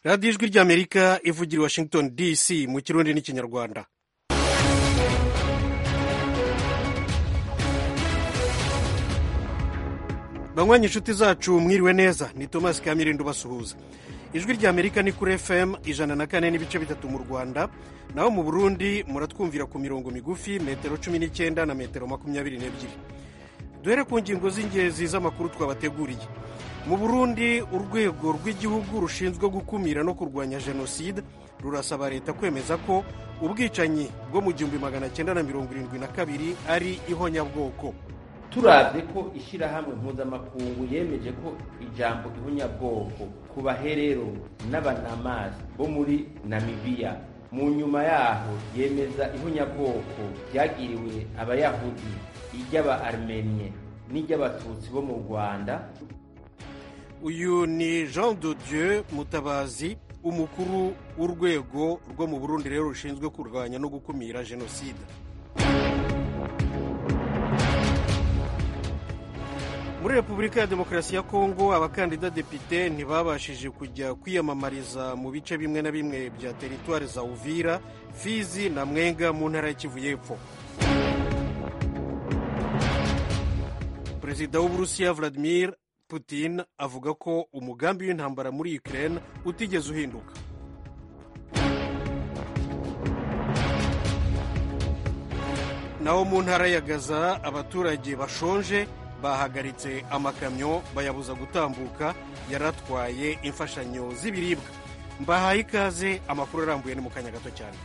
radiyo ijwi ry'amerika ivugira i washington dc mu kirundi n'ikinyarwanda banywanyi inshuti zacu mwiriwe neza ni thomas kamirindo basuhuza ijwi ry'amerika ni kuri fm ijana na kane n'ibice bitatu mu rwanda naho mu burundi muratwumvira ku mirongo migufi metero cumi n'icyenda na metero makumyabiri n'ebyiri duhere ku ngingo z'ingenzi z'amakuru twabateguriye mu burundi urwego rw'igihugu rushinzwe gukumira no kurwanya jenoside rurasaba leta kwemeza ko ubwicanyi bwo mu gihumbi magana cyenda na mirongo irindwi na kabiri ari ihonyabwoko turabye ko ishyirahamwe mpuzamakungu yemeje ko ijambo ihonyabwoko ku baherero n'abanamasi bo muri namibiya mu nyuma yaho yemeza ihonyabwoko ryagiriwe abayahudi iry'aba armenye n'iry'abatutsi bo mu rwanda uyu ni jean de dieu mutabazi umukuru w'urwego rwo mu burundi rero rushinzwe kurwanya no gukumira jenoside muri repubulika ya demokarasi ya kongo abakandida depite ntibabashije kujya kwiyamamariza mu bice bimwe na bimwe bya teritwari za uvira fizi na mwenga mu ntara y'ikivu y'epfo perezida w'uburusiya vladimir putin avuga ko umugambi w'intambara muri ukraine utigeze uhinduka naho mu ntara ya gaza abaturage bashonje bahagaritse amakamyo bayabuza gutambuka yaratwaye imfashanyo z'ibiribwa mbahaye ikaze amakuru arambuye ni mu kanya gato cyane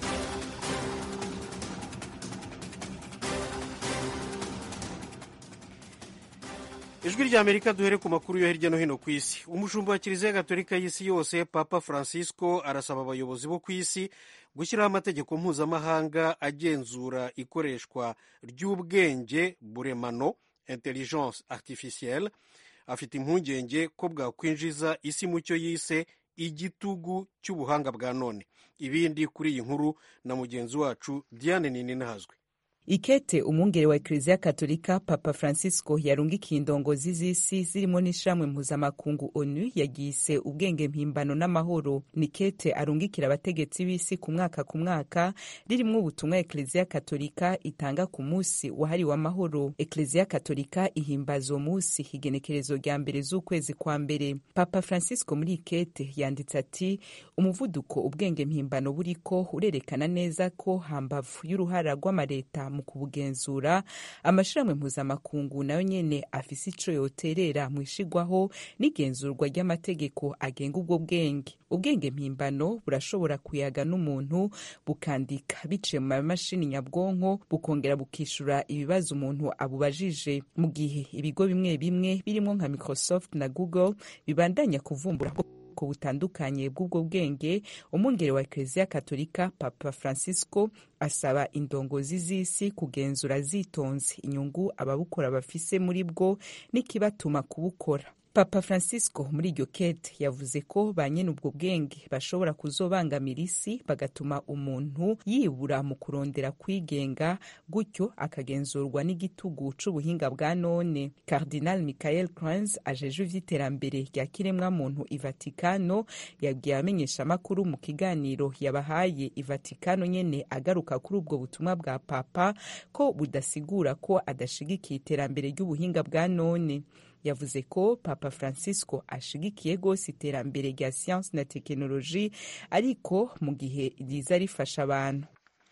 ijwi rya amerika duhere ku makuru yo hirya no hino ku isi umushumba wa kiliziya gatolika y'isi yose papa francisco arasaba abayobozi bo ku isi gushyiraho amategeko mpuzamahanga agenzura ikoreshwa ry'ubwenge buremano intelligence artificielle afite impungenge ko bwakwinjiza isi mu cyo yise igitugu cy'ubuhanga bwa none ibindi kuri iyi nkuru na mugenzi wacu diane nininahazwe ikete umwungere wa ekleziya katolika papa francisco yarungikiye indongozi z'isi zirimo n'ishamwe mpuzamakungu onu yagise ubwenge mpimbano n'amahoro ni kete arungikira abategetsi b'isi ku mwaka ku mwaka ririmo ubutumwa ekleziya katolika itanga ku munsi wahariwe amahoro ekleziya katolika ihimbaza uwo munsi igenekerezo rya mbere z'ukwezi kwa mbere papa francisco muri ikete yanditse ati umuvuduko ubwenge mpimbano buriko urerekana neza ko hambavu y'uruhara rw'amareta mu kubugenzura amashirahamwe mpuzamakungu nayo nyene afise ico yoterera mu ishigwaho n'igenzurwa ry'amategeko agenga ubwo bwenge ubwenge mpimbano burashobora kuyaga n'umuntu bukandika biciye mu mamashini nyabwonko bukongera bukishura ibibazo umuntu abubajije mu gihe ibigo bimwe bimwe birimo nka microsoft na google bibandanya kuvumbura ubwoko butandukanye bw'ubwo bwenge umwungere wa ekleziya katolika papa francisco asaba indongozi z'isi kugenzura zitonze inyungu ababukora bafise muri bwo n'ikibatuma kubukora papa francisco muri iryo kete yavuze ko ba nyene ubwo bwenge bashobora kuzobangamira isi bagatuma umuntu yibura mu kurondera kwigenga gutyo akagenzurwa n'igitugu c'ubuhinga bwa none cardinal michael crans ajeje ivy'iterambere rya kiremwamuntu ivatikano yabwiye abamenyeshamakuru mu kiganiro yabahaye ivatikano nyene agaruka kuri ubwo butumwa bwa papa ko budasigura ko adashigikiye iterambere ry'ubuhinga bwa none yavuze ko papa francisco ashigikiye rwose iterambere rya siyansi na tekinoloji ariko mu gihe riza rifasha abantu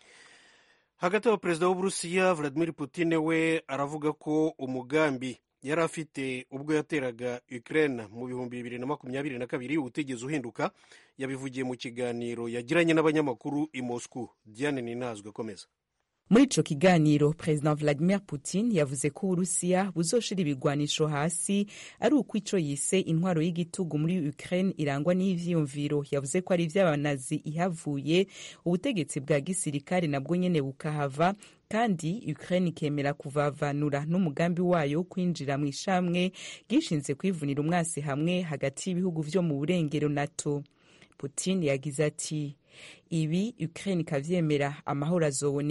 hagati aho perezida w'uburusiya vladimir putin we aravuga ko umugambi yari afite ubwo yateraga ukraine mu bihumbi bibiri na makumyabiri na kabiri utigeze uhinduka yabivugiye mu kiganiro yagiranye n'abanyamakuru i moscow diane ninazwe komeza muri ico kiganiro perezida vladimir putin yavuze ko uburusiya buzoshira ibigwanisho hasi ari uko ico yise intwaro y'igitugu muri ukraine irangwa n'ivyiyumviro yavuze ko ari ivy'abanazi ihavuye ubutegetsi bwa gisirikare nabwo nyene bukahava kandi ukraine ikemera kuvavanura n'umugambi wayo wo kwinjira mu ishamwe gishinze kwivunira umwasi hamwe hagati y'ibihugu vyo mu burengero nato putin yagize ati ibi ukraine ikavyemera amahoro azoboneka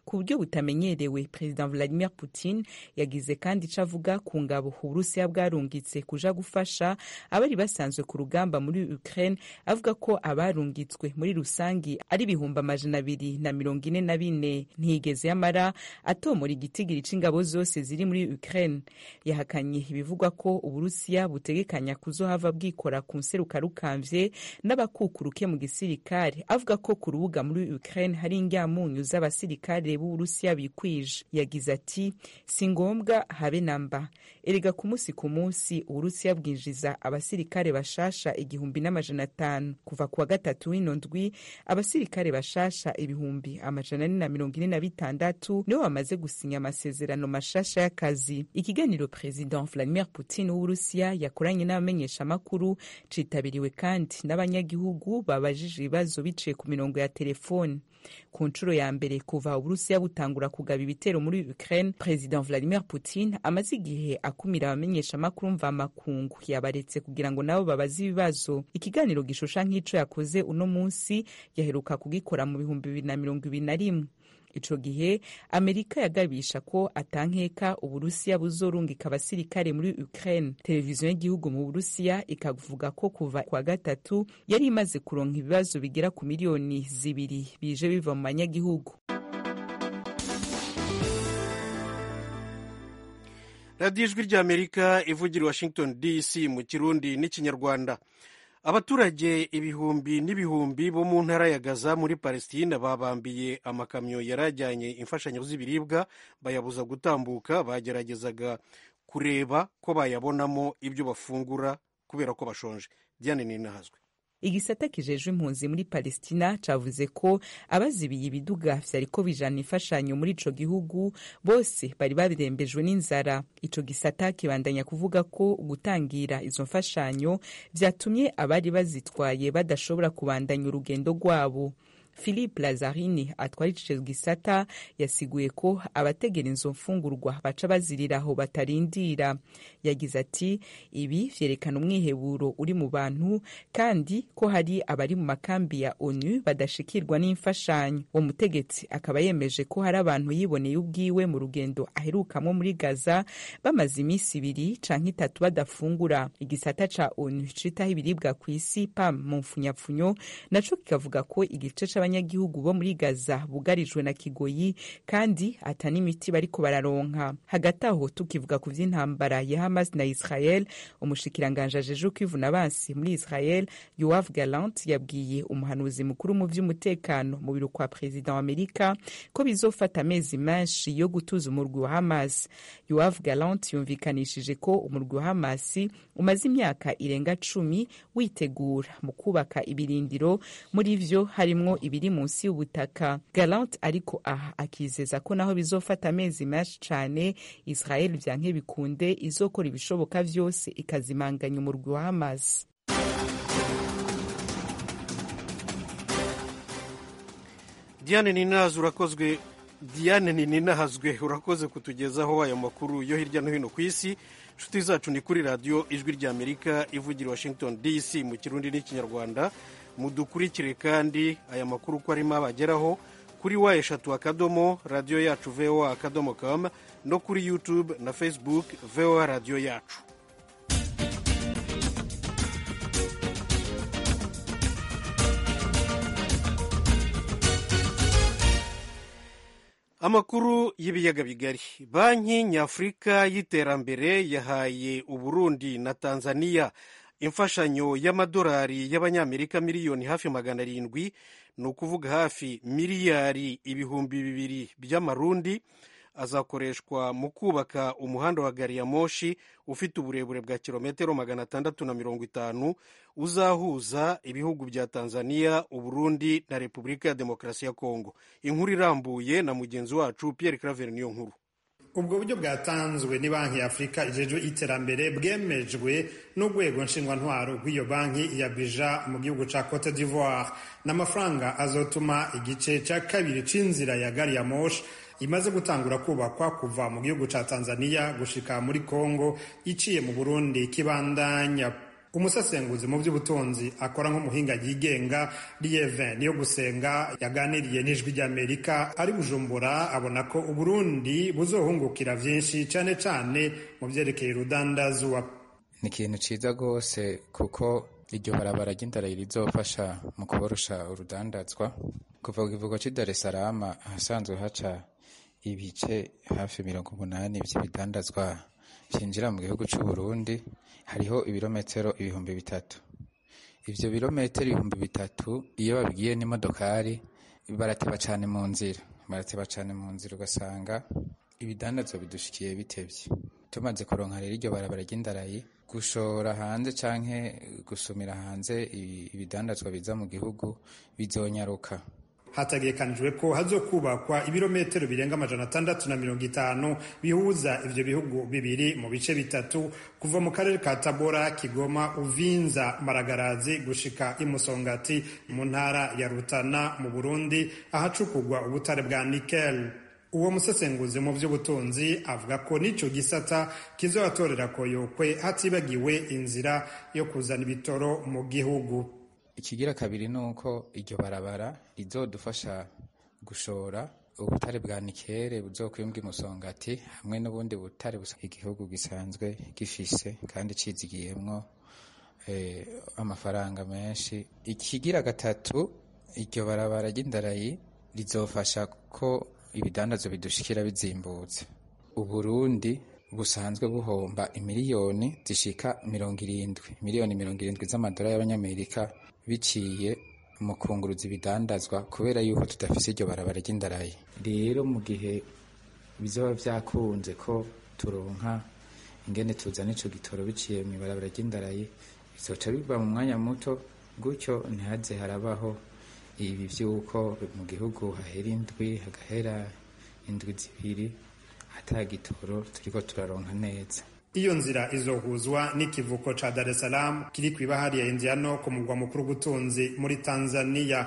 ku buryo butamenyerewe perezida vladimir putin yagize kandi ico avuga ku ngabo uburusiya bwarungitse kuja gufasha abari basanzwe ku rugamba muri ukraine avuga ko abarungitswe muri rusangi ari ibihumbi amajana abiri na mirongo ine na bine ntiyigeze yamara atomora igitigiri c'ingabo zose ziri muri ukraine yahakanye ibivugwa ko uburusiya butegekanya kuzohava bwikora ku nseruka rukamvye n'abakukuruke mu gisirikare avuga ko ku rubuga muri ukraine hari ingyamunyu z'abasirikare b'uburusiya bikwije yagize ati si ngombwa habe namba erega ku munsi ku munsi uburusiya bwinjiza abasirikare bashasha igihumbi n'amajana atanu kuva kuwa gatatu w'ino ndwi abasirikare bashasha ibihumbi amajana ane na mirongo ine na bitandatu nibo bamaze gusinya amasezerano mashasha y'akazi ikiganiro perezida vladimir putin w'uburusiya yakoranye n'abamenyeshamakuru citabiriwe kandi n'abanyagihugu babajije ibibazo biciye ku mirongo ya telefoni ku nshuro ya mbere kuva uburusiya butangura kugaba ibitero muri ukraine perezida vladimir putin amaze igihe akumira abamenyeshamakuru mvamakungu yabaretse kugira ngo nabo babaze ibibazo ikiganiro gishusha nk'ico yakoze uno munsi yaheruka kugikora mu bihumbi bibiri na mirongo ibiri na rimwe ico gihe amerika yagabisha ko atankeka uburusiya buzorungika abasirikare muri ukraine televiziyo y'igihugu mu burusiya ikavuga ko kuva kwa gatatu yari imaze kuronka ibibazo bigera ku miliyoni zibiri bije biva mu banyagihugu radiyo ijwi ry'amerika ivugira washington dc mu kirundi n'ikinyarwanda abaturage ibihumbi n'ibihumbi bo mu ntara ya gaza muri palestine babambiye amakamyo yari ajyanye imfashanyo z'ibiribwa bayabuza gutambuka bageragezaga kureba ko bayabonamo ibyo bafungura kubera ko bashonje diane ninahazwe igisata kijejwe impunzi muri palestina cavuze ko abazibiye ibiduga vyariko bijana imfashanyo muri ico gihugu bose bari babirembejwe n'inzara ico gisata kibandanya kuvuga ko gutangira izo mfashanyo vyatumye abari bazitwaye badashobora kubandanya urugendo rwabo philippe lazarini atwara ico gisata yasiguye ko abategera izo mfungurwa baca bazirira aho batarindira yagize ati ibi vyerekana umwiheburo uri mu bantu kandi ko hari abari mu makambi ya onu badashikirwa n'imfashanyo uwo mutegetsi akaba yemeje ko hari abantu yiboneye ubwiwe mu rugendo aherukamwo muri gaza bamaze iminsi ibiri canke itatu badafungura igisata ca onu citaho ibiribwa kw'isi pam mu mfunyapfunyo naco kikavuga ko igice abanyagihugu bo muri gaza bugarijwe na kigoyi kandi ata n'imiti bariko bararonka hagati aho tukivuga ku vy'intambara ya hamas na israel umushikiranganje ajeje kwivuna abansi muri israel yoav galant yabwiye umuhanuzi mukuru mu vy'umutekano mu biro kwa perezida wa amerika ko bizofata amezi menshi yo gutuza umurwi wa hamas yoav galant yumvikanishije ko umurwi wa hamas umaze imyaka irenga cumi witegura mu kubaka ibirindiro muri vyo harimwo ibiri munsi y'ubutaka galant ariko aha akizeza ko naho bizofata amezi menshi cane israel vyanke bikunde izokora ibishoboka vyose ikazimanganya umurwi wa hamas diane ninahazwe urakozwe diane ninahazwe urakoze kutugezaho ayo makuru yo hirya no hino ku isi inshuti zacu ni kuri radiyo ijwi ry'amerika ivugira washington dc mu kirundi n'ikinyarwanda mudukurikire kandi aya makuru uko arimo abageraho kuri wa eshatu akadomo radiyo yacu voa akadomo com no kuri youtube na facebook voa radiyo yacu amakuru y'ibiyaga bigari banki nyafurika y'iterambere yahaye uburundi na tanzania imfashanyo y'amadolari y'abanyamerika miliyoni hafi magana arindwi ni ukuvuga hafi miliyari ibihumbi bibiri by'amarundi azakoreshwa mu kubaka umuhanda wa gari ya moshi ufite uburebure bwa kilometero magana atandatu na mirongo itanu uzahuza ibihugu bya tanzania uburundi na repubulika ya demokarasi ya kongo inkuru irambuye na mugenzi wacu pierre claver niyo nkuru ubwo buryo bwatanzwe ni banki ya afurika ijejwe iterambere bwemejwe n'urwego nshingwantwaro rw'iyo banki ya bija mu gihugu ca cote d'ivoire n'amafaranga azotuma igice ca kabiri c'inzira ya gari ya moshi imaze gutangura kubakwa kuva mu gihugu ca tanzania gushika muri congo iciye mu burundi kibandanya umusesenguzi mu by'ubutunzi akora nk'umuhinga yigenga lieve niyo gusenga yaganiriye n'ijwi ry'amerika ari bujumbura abona ko uburundi buzohungukira vyinshi cane cane mu vyerekeye urudandazwa ni ikintu ciza rwose kuko iryo barabara ry'indarayi rizofasha mu kuborosha urudandazwa kuva ku kivugo c'i Dar es Salaam ahasanzwe haca ibice hafi mirongo umunani vy'ibidandazwa vyinjira mu gihugu c'u Burundi hariho ibirometero ibihumbi bitatu ivyo birometero ibihumbi bitatu iyo babigiye n'imodokari barateba cane mu nzira barateba cane mu nzira ugasanga ibidandazwa bidushikiye bitevye tumaze kuronka rero iryo barabara ry'indarayi gushora hanze canke gusumira hanze ibidandazwa biza mu gihugu bizonyaruka hategekanijwe ko hazokubakwa ibirometero birenga amajana atandatu na mirongo itanu bihuza ivyo bihugu bibiri mu bice bitatu kuva mu karere ka tabora kigoma uvinza maragarazi gushika imusongati mu ntara ya rutana mu burundi ahacukugwa ubutare bwa nikel uwo musesenguzi mu by'ubutunzi avuga ko n'ico gisata kizobatorera koyokwe hatibagiwe inzira yo kuzana ibitoro mu gihugu ikigira kabiri ni uko iryo barabara rizodufasha gushora ubutare bwa nikere buzokwimbwa imusongati hamwe n'ubundi butare busa igihugu gisanzwe gifise kandi cizigiyemwo eh, amafaranga menshi ikigira gatatu iryo barabara ry'indarayi rizofasha ko ibidandazo bidushikira bizimbutse uburundi busanzwe buhomba imiliyoni zishika mirongo irindwi miliyoni mirongo irindwi z'amadolari y'abanyamerika biciye mu kunguruza ibidandazwa kubera yuko tudafise iryo barabara ry'indarayi rero mu gihe bizoba vyakunze ko turonka ingene tuzana ico gitoro biciye mu ibarabara ry'indarayi bizoca biva mu mwanya muto gutyo ntihaze harabaho ibi vy'uko mu gihugu hahera indwi hagahera indwi zibiri ata gitoro turiko turaronka neza iyo nzira izohuzwa n'ikivuko ca Dar es Salaam kiri kw'ibahari ya Indiano ku mugwa mukuru w'ubutunzi muri Tanzania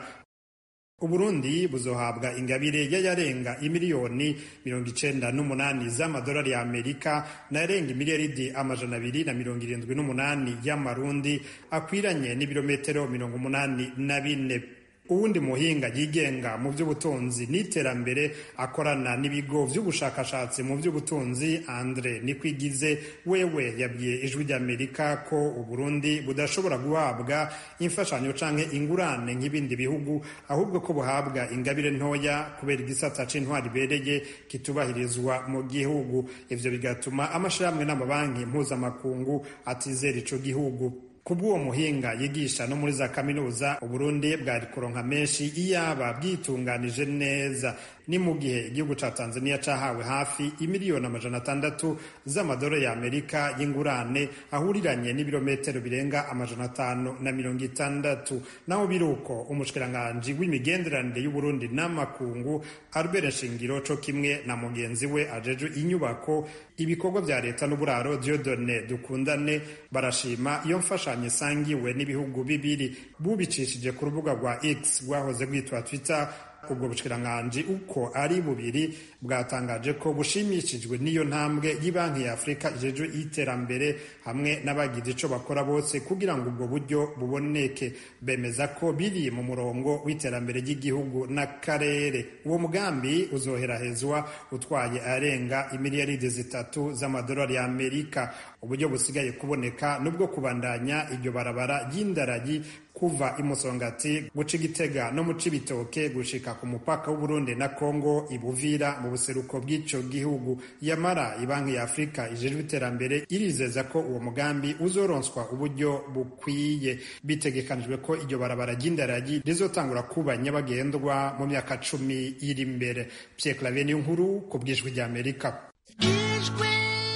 Uburundi buzohabwa ingabire y'ayarenga imiliyoni mirongo icenda n'umunani z'amadolari ya Amerika n'ayarenga imiliyaridi amajana abiri na mirongo irindwi n'umunani y'amarundi akwiranye n'ibirometero mirongo umunani na bine uwundi muhinga yigenga mu by'ubutunzi n'iterambere akorana n'ibigo by'ubushakashatsi mu by'ubutunzi Andre Nikwigize wewe yabwiye ijwi ry'Amerika ko Uburundi budashobora guhabwa imfashanyo canke ingurane nk'ibindi bihugu ahubwo ko buhabwa ingabire ntoya kubera igisata c'intwari ibereye kitubahirizwa mu gihugu ivyo bigatuma amashirahamwe n'amabanki mpuzamakungu atizera ico gihugu kubw'uwo muhinga yigisha no muri za kaminuza uburundi bwari kuronka menshi iyaba bwitunganije neza ni mu gihe igihugu ca tanzania cahawe hafi imiliyoni amajana atandatu z'amadolari ya amerika y'ingurane ahuriranye n'ibirometero birenga amajana atanu na mirongo itandatu naho biruko umushikiranganji w'imigenderanire y'uburundi n'amakungu albert nshingiro co kimwe na mugenzi we ajejwe inyubako ibikorwa vya leta n'uburaro diodone dukundane barashima iyo mfashanyo isangiwe n'ibihugu bibiri bubicishije ku rubuga rwa x rwahoze rwitwa twitter ubwo bushikiranganje uko ari bubiri bwatangaje ko bushimishijwe n'iyo ntambwe y'Ibanki ya Afurika ijejwe iterambere hamwe n'abagize ico bakora bose kugira ngo ubwo buryo buboneke bemeza ko biri mu murongo w'iterambere ry'igihugu n'akarere uwo mugambi uzoherahezwa utwaye arenga imiliyaridi zitatu z'amadolari ya Amerika uburyo busigaye kuboneka nubwo kubandanya iryo barabara ry'indaragi kuva imusongati guca igitega no mu cibitoke gushika ku mupaka w'uburundi na kongo ibuvira mu buseruko bw'ico gihugu yamara ibanki ya afurika ijejwe iterambere irizeza ko uwo mugambi uzoronswa uburyo bukwiye bitegekanijwe ko iryo barabara ry'indaragi rizotangura kuba nyabagendwa mu myaka cumi iri imbere pierre claver niyo nkuru ku bw'ijwi ry'amerika ijwi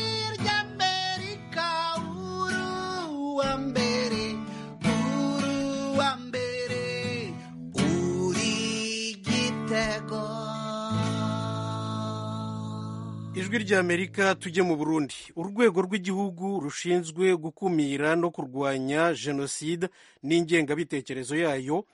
ry'amerika uruwa mbere uruwa mbere uri gitego ijwi ry'amerika tujye mu burundi urwego rw'igihugu rushinzwe gukumira no kurwanya jenoside n'ingengabitekerezo yayo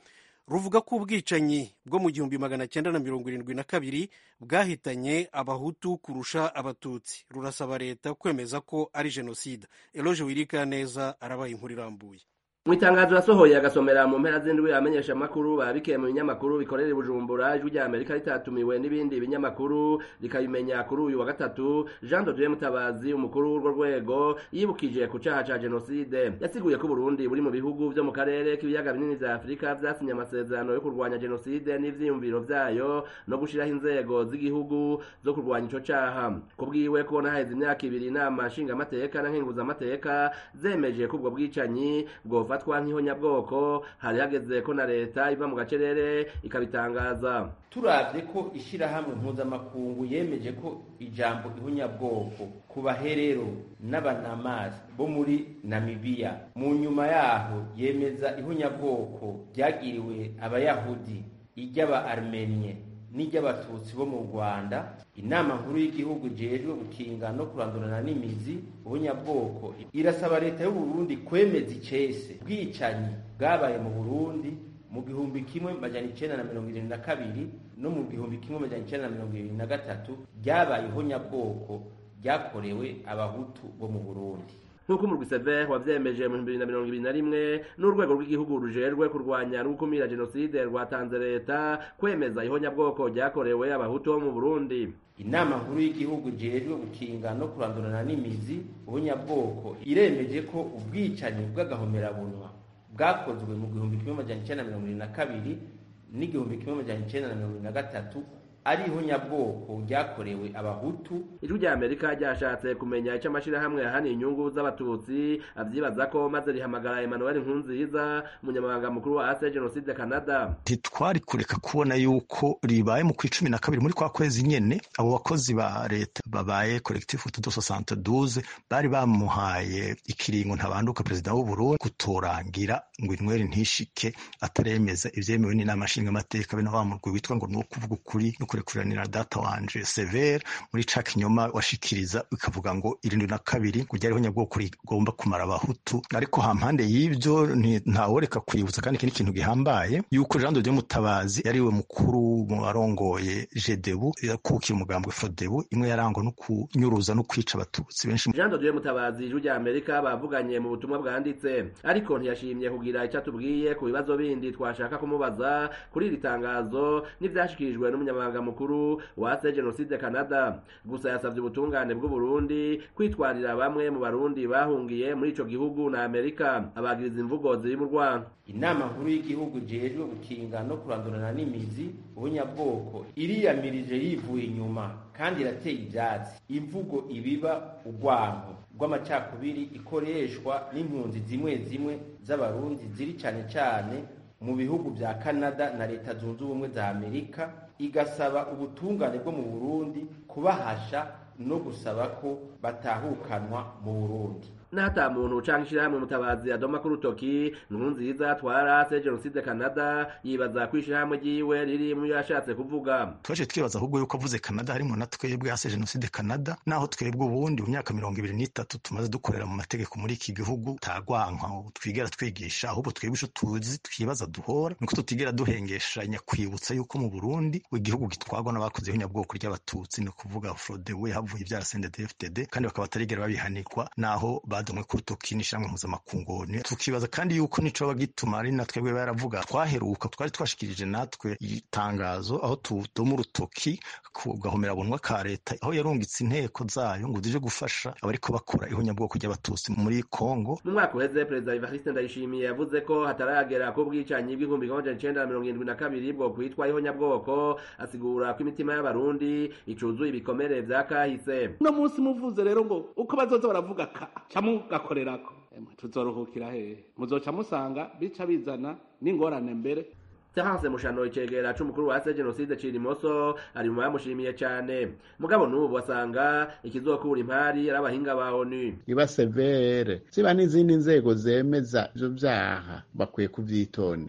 ruvuga ko ubwicanyi bwo mu gihumbi magana cyenda na mirongo irindwi na kabiri bwahitanye abahutu kurusha abatutsi rurasaba leta kwemeza ko ari jenoside eloge wirika neza arabaye inkuru irambuye mu itangazo yasohoye agasomera mu mpera z'indwi amenyesha amakuru babikiye mu binyamakuru bikorera i bujumbura ijwi rya amerika ritatumiwe n'ibindi binyamakuru rikabimenya kuri uyu wa gatatu jean dodie mutabazi umukuru w'urwo rwego yibukije ku caha ca jenoside yasiguye ko uburundi buri mu bihugu vyo mu karere k'ibiyaga binini vya afurika vyasinye amasezerano yo kurwanya jenoside n'ivyiyumviro vyayo no gushiraho inzego z'igihugu zo kurwanya ico caha kubwiwe ko naheze imyaka ibiri inama nshingamateka na nkenguzamateka zemeje ko ubwo bwicanyi bwofa bifatwa nk'ihonyabwoko hari hageze ko na leta iva mu gacerere ikabitangaza turavye ko ishirahamwe mpuzamakungu yemeje ko ijambo ihonyabwoko ku baherero n'abanamasi bo muri namibiya mu nyuma yaho yemeza ihonyabwoko ryagiriwe abayahudi iry'aba armenye n'iry'abatutsi bo mu rwanda inama nkuru y'igihugu ijejwe gukinga no kurandurana n'imizi ubunyabwoko irasaba leta y'uburundi kwemeza icese bwicanyi bwabaye mu burundi mu gihumbi kimwe majana icenda na mirongo irindwi na kabiri no mu gihumbi kimwe majana icenda na mirongo irindwi na gatatu ryabaye ihonyabwoko ryakorewe abahutu bo mu burundi nk'uko umurwi sever wavyemeje mu bibiri na mirongo ibiri na rimwe n'urwego rw'igihugu rujejwe kurwanya no gukumira jenoside rwatanze leta kwemeza ihonyabwoko ryakorewe abahutu bo mu burundi inama nkuru y'igihugu ijejwe gukinga no kurandurana n'imizi ubunyabwoko iremeje ko ubwicanyi bw'agahomerabunwa bwakozwe mu gihumbi kimwe majana icenda na mirongo irindwi na kabiri n'igihumbi kimwe majana icenda na mirongo irindwi na gatatu ari ihonyabwoko ryakorewe abahutu ijwi rya amerika ryashatse kumenya icyo amashirahamwe yahaniye inyungu z'abatutsi avyibaza ko maze rihamagara emmanuel nkunziza umunyamabanga mukuru wa ase jenoside canada ntitwari kureka kubona yuko ribaye mu kw'icumi na kabiri muri kwa kwezi nyene abo bakozi ba leta babaye collectif tudo soixante douze bari bamuhaye ikiringo ntabanduka perezida w'uburundi kutorangira ngo inyweri ntishike ataremeza ivyemewe n'inama nshingamateka bene wa murwi witwa ngo ni uwo kuvuga ukuri no kurekuranira data wanje severe muri ca kinyoma washikiriza bikavuga ngo irindwi na kabiri ngo ryariho nyabwoko rigomba kumara abahutu ariko hampande y'ivyo ntaworeka kwibutsa kandi iki ni ikintu gihambaye yuko jean de mutabazi yariwe mukuru mu barongoye jedebu yakukira umugambwe fodebu imwe yarangwa no kunyuruza no kwica abatutsi benshi jean de mutabazi ijwi rya amerika bavuganye mu butumwa bwanditse ariko ntiyashimye kugira icyo atubwiye ku bibazo bindi twashaka kumubaza kuri iri tangazo n'ivyashikirijwe n'umunyamabanga mukuru wa se jenoside canada gusa yasabye ubutungane bw'uburundi kwitwarira bamwe mu barundi bahungiye muri ico gihugu na amerika abagiriza imvugo ziri mu rwanda inama nkuru y'igihugu ijejwe gukinga no kurandurana n'imizi ubunyabwoko iriyamirije yivuye inyuma kandi irateye ivyatsi imvugo ibiba urwanko rw'amacakubiri ikoreshwa n'impunzi zimwe zimwe z'abarundi ziri cane cane mu bihugu vya canada na leta zunze ubumwe za amerika igasaba ubutungane bwo mu burundi kubahasha no gusaba ko batahukanwa mu burundi n'ata muntu canke ishirahamwe mutabazi adoma ku rutoki nkurunziza twarase jenoside canada yibaza ko ishirahamwe ryiwe riri mu yashatse kuvuga twaje twibaza ahubwo yuko avuze canada harimo na twebwe hase jenoside canada naho twebwe ubundi mu myaka mirongo ibiri n'itatu tumaze dukorera mu mategeko muri iki gihugu tagwanka twigera twigisha ahubwo twebwe ico tuzi twibaza duhora nuko tutigera duhengeshanya kwibutsa yuko mu burundi igihugu gitwagwa n'abakoze ihunyabwoko ry'abatutsi ni ukuvuga frodewe havuye ivyara sndfdd kandi bakaba batarigera babihanirwa naho badomwe ku rutoki n'ishamwe mpuzamakungu tukibaza kandi yuko nico bagituma ari na twebwe baravuga twaheruka twari twashikirije natwe itangazo aho tudoma urutoki ku gahomerabunwa ka leta aho yarungitse inteko zayo ngo zije gufasha abariko bakora ihonyabwoko ry'abatutsi muri kongo mu mwaka uheze perezida evariste ndayishimiye yavuze ko hataragera ko ubwicanyi bw'igihumbi kimwe amajana icenda na mirongo irindwi na kabiri bwo kwitwa ihonyabwoko asigura ko imitima y'abarundi icuzuye ibikomere vya kahise uno munsi muvuze rero ngo uko bazoza baravuga ka camugakorerako tuzoruhukira hehe muzoca musanga bica bizana n'ingorane mbere Terence Mushano icegera c'umukuru wa se jenoside Cirimoso ari mu bamushimiye cane mugabo n'ubu asanga ikizokura impari ari abahinga ba ONU iba severe ziba n'izindi nzego zemeza ivyo vyaha bakwiye kuvyitondera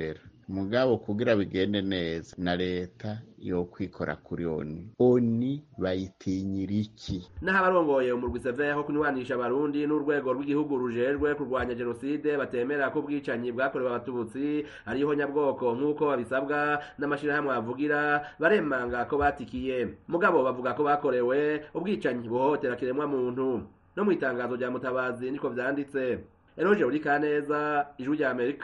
mugabo kugira bigende neza na leta yo kwikora kuri oni oni bayitinyira iki naho abarongoye umurwi seveho kunywanisha abarundi n'urwego rw'igihugu rujejwe kurwanya jenoside batemera ko ubwicanyi bwakorewe abatutsi ariho nyabwoko nk'uko babisabwa n'amashirahamwe bavugira baremanga ko batikiye mugabo bavuga ko bakorewe ubwicanyi buhohotera kiremwa muntu no mu itangazo rya mutabazi niko vyanditse eroje uri kaneza ijwi rya amerika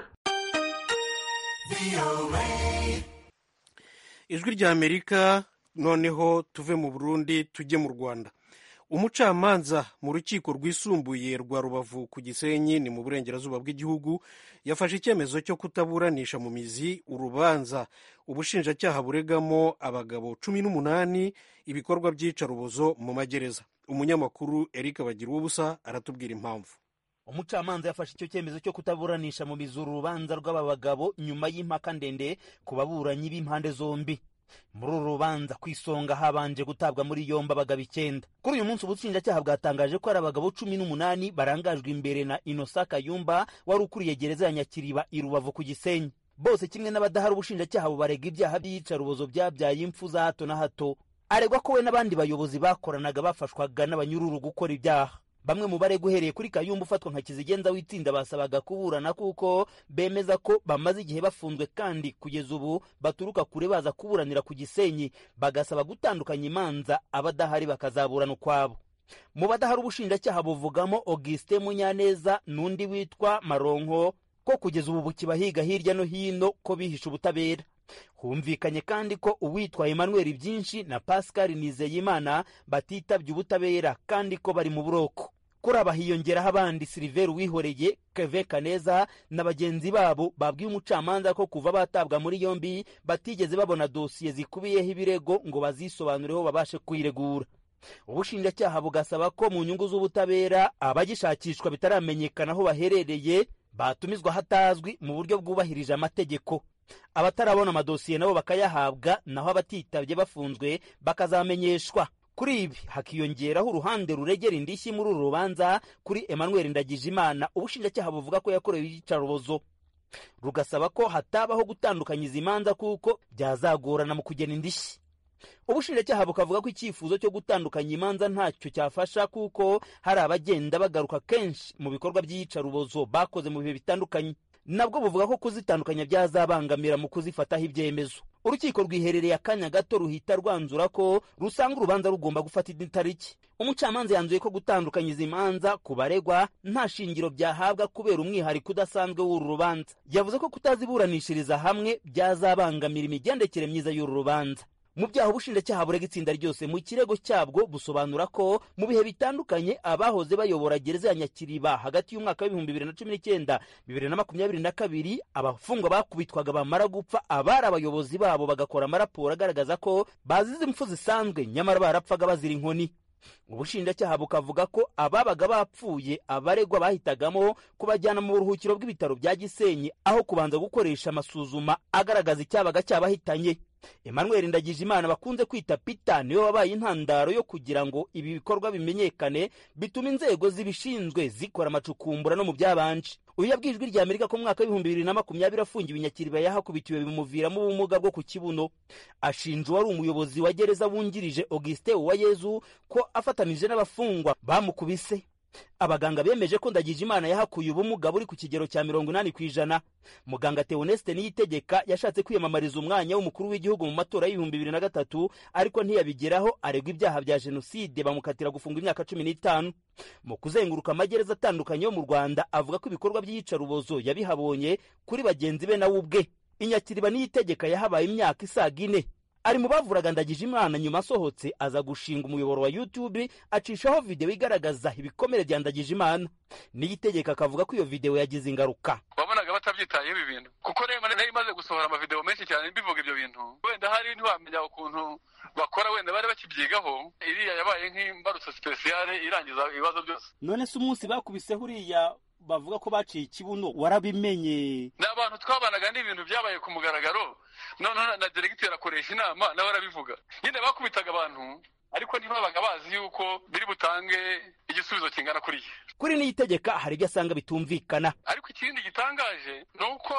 ijwi rya amerika noneho tuve mu burundi tujye mu rwanda umucamanza mu rukiko rwisumbuye rwa rubavu ku gisenyi ni mu burengerazuba bw'igihugu yafashe icyemezo cyo kutaburanisha mu mizi urubanza ubushinjacyaha buregamo abagabo cumi n'umunani ibikorwa by'iyicarubozo mu magereza umunyamakuru eric bagira ubusa aratubwira impamvu umucamanza yafashe icyo cyemezo cyo kutaburanisha mu mizi urubanza rw'aba bagabo nyuma y'impaka ndende ku baburanyi b'impande zombi muri uru rubanza ku isonga habanje gutabwa muri yombi abagabo icyenda kuri uyu munsi ubushinjacyaha bwatangaje ko ari abagabo cumi n'umunani barangajwe imbere na inosa kayumba wari ukuriye gereza ya nyakiriba i rubavu ku gisenyi bose kimwe n'abadahari ubushinjacyaha bubarega ibyaha by'iyicarubozo byabyaye impfu za hato na hato aregwa ko we n'abandi bayobozi bakoranaga bafashwaga n'abanyururu gukora ibyaha bamwe mu barega uhereye kuri kayumba ufatwa nka kizigenza w'itsinda basabaga kuburana kuko bemeza ko bamaze igihe bafunzwe kandi kugeza ubu baturuka kure baza kuburanira ku gisenyi bagasaba gutandukanya imanza abadahari bakazaburana ukwabo mu badahari ubushinjacyaha buvugamo augustin munyaneza n'undi witwa maronko ko kugeza ubu bukibahiga hirya no hino ko bihishe ubutabera humvikanye kandi ko uwitwa emmanuel byinshi na pascal nizeyimana batitabye ubutabera kandi ko bari mu buroko kuri aba hiyongeraho abandi siliveri wihoreye keve kaneza na bagenzi babo babwiye umucamanza ko kuva batabwa muri yombi batigeze babona dosiye zikubiyeho ibirego ngo bazisobanureho babashe kuyiregura ubushinjacyaha bugasaba ko mu nyungu z'ubutabera abagishakishwa bitaramenyekana aho baherereye batumizwa hatazwi mu buryo bwubahirije amategeko abatarabona amadosiye nabo bakayahabwa naho abatitabye bafunzwe bakazamenyeshwa kuri ibi hakiyongeraho uruhande ruregera indishyi muri uru rubanza kuri emmanuel ndagijimana ubushinjacyaha buvuga ko yakorewe iyicarubozo rugasaba ko hatabaho gutandukanya izi manza kuko byazagorana mu kugena indishyi ubushinjacyaha bukavuga ko icyifuzo cyo gutandukanya imanza ntacyo cyafasha kuko hari abagenda bagaruka kenshi mu bikorwa by'iyicarubozo bakoze mu bihe bitandukanye nabwo buvuga ko kuzitandukanya byazabangamira mu kuzifataho ibyemezo urukiko rwiherereye akanya gato ruhita rwanzura ko rusanga urubanza rugomba gufata indi tariki umucamanza yanzuye ko gutandukanya izi manza ku baregwa nta shingiro byahabwa kubera umwihariko udasanzwe w'uru rubanza yavuze ko kutaziburanishiriza hamwe byazabangamira imigendekere myiza y'uru rubanza mu byaha ubushinjacyaha burega itsinda ryose mu kirego cyabwo busobanura ko mu bihe bitandukanye abahoze bayobora gereza ya nyakiriba hagati y'umwaka w'ibihumbi bibiri na cumi n'icyenda bibiri na makumyabiri na kabiri abafungwa bakubitwaga bamara gupfa abari abayobozi babo bagakora amaraporo agaragaza ko bazize impfu zisanzwe nyamara barapfaga bazira inkoni ubushinjacyaha bukavuga ko ababaga bapfuye abaregwa bahitagamo kubajyana mu buruhukiro bw'ibitaro bya gisenyi aho kubanza gukoresha amasuzuma agaragaza icyabaga cyabahitanye emmanuel ndagijimana bakunze kwita pita niwe wabaye intandaro yo kugira ngo ibi bikorwa bimenyekane bituma inzego zibishinzwe zikora amacukumbura no mu byabanje uyu yabwiye ijwi rya amerika ko mu mwaka w'ibihumbi bibiri na makumyabiri afungiwe inyakiriba yahakubitiwe bimuviramo ubumuga bwo ku kibuno ashinja uwari umuyobozi wa gereza wungirije augustin uwayezu ko afatanije n'abafungwa bamukubise abaganga bemeje ko ndagijimana yahakuye ubumuga buri ku kigero cya mirongo inani ku ijana muganga teoneste niyitegeka yashatse kwiyamamariza umwanya w'umukuru w'igihugu mu matora y'ibihumbi bibiri na gatatu ariko ntiyabigeraho aregwa ibyaha bya jenoside bamukatira gufunga imyaka cumi n'itanu mu kuzenguruka amagereza atandukanye yo mu rwanda avuga ko ibikorwa by'iyicarubozo yabihabonye kuri bagenzi be nawe ubwe inyakiriba niyitegeka yahabaye imyaka isaga ine ari mu bavuraga ndagije imana nyuma asohotse aza gushinga umuyoboro wa youtube acishaho videwo igaragaza ibikomere bya ndagije imana niyitegeka akavuga ko iyo videwo yagize ingaruka wabonaga batabyitayeho ibi bintu kuko rero nari imaze gusohora amavidewo menshi cyane bivuga ibyo bintu wenda hari ntiwamenya ukuntu bakora wenda bari bakibyigaho iriya yabaye nk'imbarutso sipesiyale irangiza ibibazo byose none se umunsi bakubiseho uriya bavuga ko baciye ikibuno warabimenye ni abantu twabanaga n'ibintu byabaye ku mugaragaro noneho na deregiteri akoresha inama nawe arabivuga nyine bakubitaga abantu ariko ntibabaga bazi yuko biri butange igisubizo kingana kuriya kuri niyitegeka hari ibyo asanga bitumvikana ariko ikindi gitangaje ni uko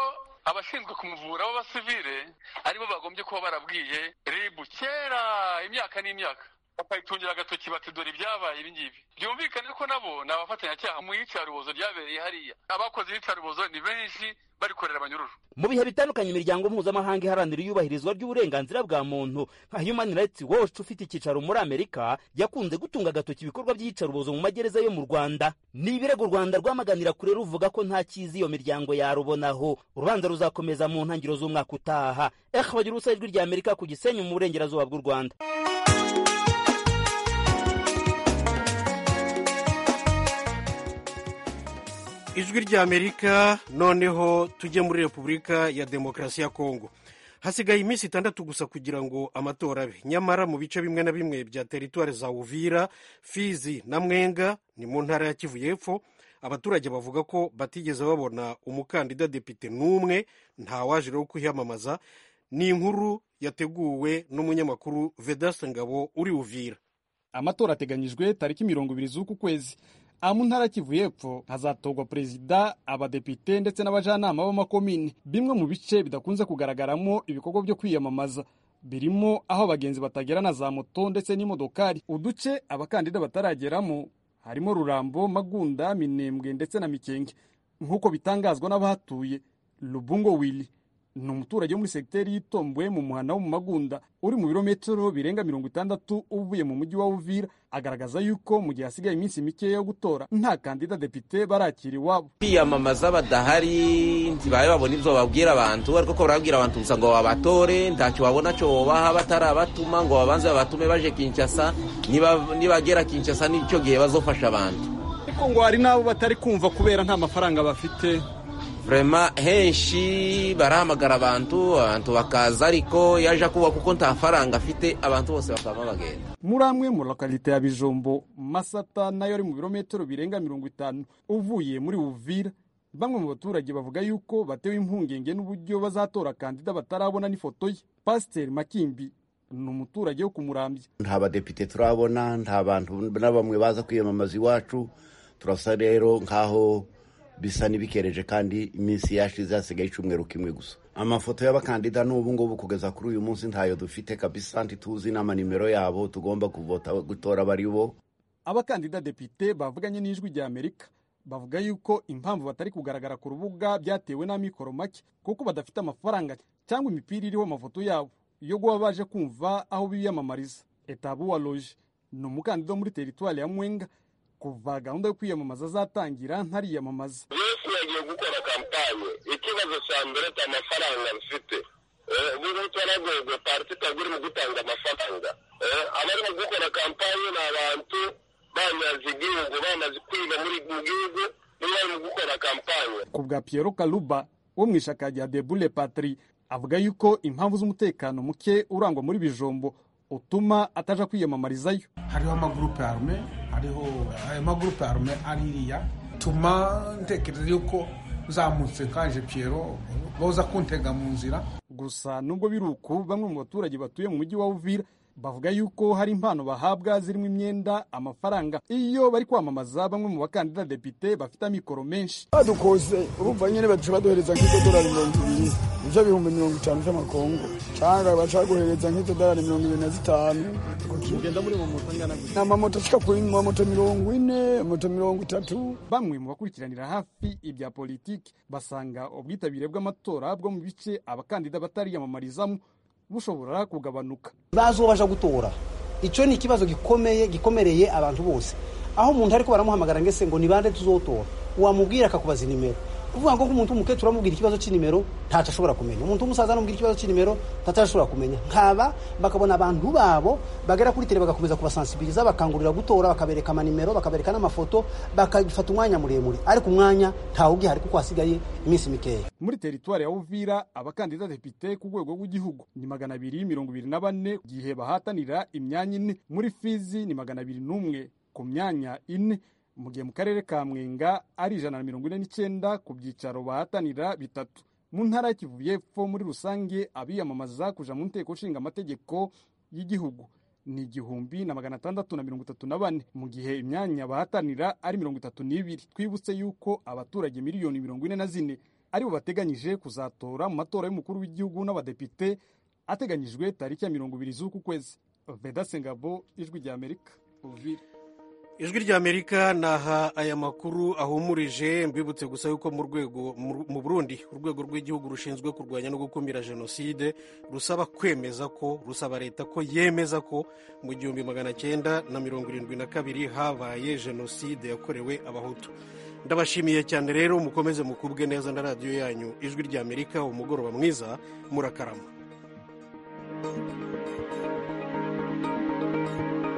abashinzwe kumuvura b'abasivile aribo bagombye kuba barabwiye ribu kera imyaka n'imyaka bakayitungira agatoki bati dore ibyabaye ibi ngibi byumvikane ko nabo ni abafatanyacyaha mu iyicarubozo ryabereye hariya abakoze iyicarubozo ni benshi barikorera abanyururu mu bihe bitandukanye imiryango mpuzamahanga iharanira iyubahirizwa ry'uburenganzira bwa muntu nka human rights watch ufite icyicaro muri amerika yakunze gutunga agatoki ibikorwa by'iyicarubozo mu magereza yo mu rwanda ni ibirego u rwanda rwamaganira kure ruvuga ko nta cyiza iyo miryango yarubonaho urubanza ruzakomeza mu ntangiriro z'umwaka utaha eh bagira ubusa ijwi rya amerika ku gisenyi mu burengerazuba bw'u rwanda ijwi ry'amerika noneho tujye muri repubulika ya demokarasi ya kongo hasigaye iminsi itandatu gusa kugira ngo amatora abe nyamara mu bice bimwe na bimwe bya teritwari za uvira fizi na mwenga ni mu ntara ya kivu y'epfo abaturage bavuga ko batigeze babona umukandida depite n'umwe ntawaje rero kwiyamamaza ni inkuru yateguwe n'umunyamakuru vedaste ngabo uri uvira amatora ateganyijwe tariki mirongo ibiri z'uku kwezi aha mu ntara kivu y'epfo hazatorwa perezida abadepite ndetse n'abajyanama b'amakomini bimwe mu bice bidakunze kugaragaramo ibikorwa byo kwiyamamaza birimo aho abagenzi batagera na za moto ndetse n'imodokari uduce abakandida batarageramo harimo rurambo magunda minembwe ndetse na mikenge nk'uko bitangazwa n'abahatuye lubungo wili ni umuturage wo muri segiteri y'itombwe mu muhanda wo mu magunda uri mu birometero birenga mirongo itandatu uvuye mu mujyi wa uvira agaragaza yuko mu gihe hasigaye iminsi mikeya yo gutora nta kandida depite barakira iwabo kwiyamamaza badahari ntibabe babona ibyo babwira abantu ariko ko barabwira abantu gusa ngo babatore ntacyo babona cyo babaha batarabatuma ngo babanze babatume baje kinshasa nibagera kinshasa n'icyo gihe bazofasha abantu ariko ngo hari n'abo batari kumva kubera nta mafaranga bafite vrema henshi barahamagara abantu abantu bakaza ariko yaje kuba kuko nta faranga afite abantu bose bakaba bagenda muri amwe mu lokalite ya bijombo masata nayo ari mu birometero birenga mirongo itanu uvuye muri uvira bamwe mu baturage bavuga yuko batewe impungenge n'uburyo bazatora kandida batarabona n'ifoto ye pasiteri makimbi ni umuturage wo kumurambya nta badepite turabona nta bantu na bamwe baza kwiyamamaza iwacu turasa rero nk'aho bisa n'ibikereje kandi iminsi yashize hasigaye icyumweru kimwe gusa amafoto y'abakandida n'ubu ngubu kugeza kuri uyu munsi ntayo dufite kabisa ntituzi n'amanimero yabo tugomba kuvota gutora bari bo abakandida depite bavuganye n'ijwi rya amerika bavuga yuko impamvu batari kugaragara ku rubuga byatewe n'amikoro make kuko badafite amafaranga cyangwa imipira iriho amafoto yabo yo guba baje kumva aho biyamamariza etabu wa loje ni umukandida wo muri teritwari ya mwenga kuva gahunda yo kwiyamamaza azatangira ntariyamamaza yesu yagiye gukora kampanye ikibazo cya mbere cya amafaranga bifite ubu twaragwegwe parti itagura mu gutanga amafaranga abarimo gukora kampanye ni abantu banyaze igihugu bamaze kwiga muri mu gihugu nibo barimo gukora kampanye ku bwa Piero Kaluba wo mu ishaka rya Debule Patri avuga yuko impamvu z'umutekano muke urangwa muri bijombo utuma ataja kwiyamamarizayo hariho amagurupe arume hariho ayo magurupe arume aririya tuma ntekereza yuko uzamutse kaje Piero boza kuntega mu nzira gusa nubwo biri uku bamwe mu baturage batuye mu mujyi wa Uvira bavuga yuko hari impano bahabwa zirimo imyenda amafaranga iyo bari kwamamaza bamwe mu bakandida depite bafite amikoro menshi badukoze urumva nyine baduca baduhereza nk'idolari mirongo ibiri ibyo bihumbi mirongo itanu by'amakongo cyangwa baca baguhereza nk'idolari mirongo ibiri na zitanu ugenda muri mu moto angana ni amamoto ashika kuri moto mirongo ine moto mirongo itatu bamwe mu bakurikiranira hafi ibya politiki basanga ubwitabire bw'amatora bwo mu bice abakandida batariyamamarizamo bushobora kugabanuka bazobaja gutora icyo ni ikibazo gikomeye gikomereye abantu bose aho umuntu ariko baramuhamagara ngese ngo ni bande tuzotora wamubwira akakubaza inimero kuvuga ngo nk'umuntu w'umukecuru amubwira ikibazo cy'inimero ntacyo ashobora kumenya umuntu w'umusaza amubwira ikibazo cy'inimero ntacyo ashobora kumenya nkaba bakabona abantu babo bagera kuri tele bagakomeza kubasansibiliza bakangurira gutora bakabereka amanimero bakabereka n'amafoto bakafata umwanya muremure ariko umwanya ntawe ugihari kuko hasigaye iminsi mikeya muri teritwari ya uvira abakandida depite ku rwego rw'igihugu ni magana abiri mirongo ibiri na bane igihe bahatanira imyanya ine muri fizi ni magana abiri n'umwe ku myanya ine mu gihe mu karere ka mwenga ari ijana na mirongo ine n'icyenda ku byicaro bahatanira bitatu mu ntara ya kivu y'epfo muri rusange abiyamamaza kuja mu nteko nshinga amategeko y'igihugu ni igihumbi na magana atandatu na mirongo itatu na bane mu gihe imyanya bahatanira ari mirongo itatu n'ibiri twibutse yuko abaturage miliyoni mirongo ine na zine aribo bateganyije kuzatora mu matora y'umukuru w'igihugu n'abadepite ateganyijwe tariki ya mirongo ibiri z'uku kwezi veda sengabo ijwi rya amerika uvira ijwi rya amerika naha aya makuru ahumurije mbibutse gusa yuko mu rwego mu burundi urwego rw'igihugu rushinzwe kurwanya no gukumira jenoside rusaba kwemeza ko rusaba leta ko yemeza ko mu gihumbi magana cyenda na mirongo irindwi na kabiri habaye jenoside yakorewe abahutu ndabashimiye cyane rero mukomeze mukubwe neza na radiyo yanyu ijwi rya amerika umugoroba mwiza murakarama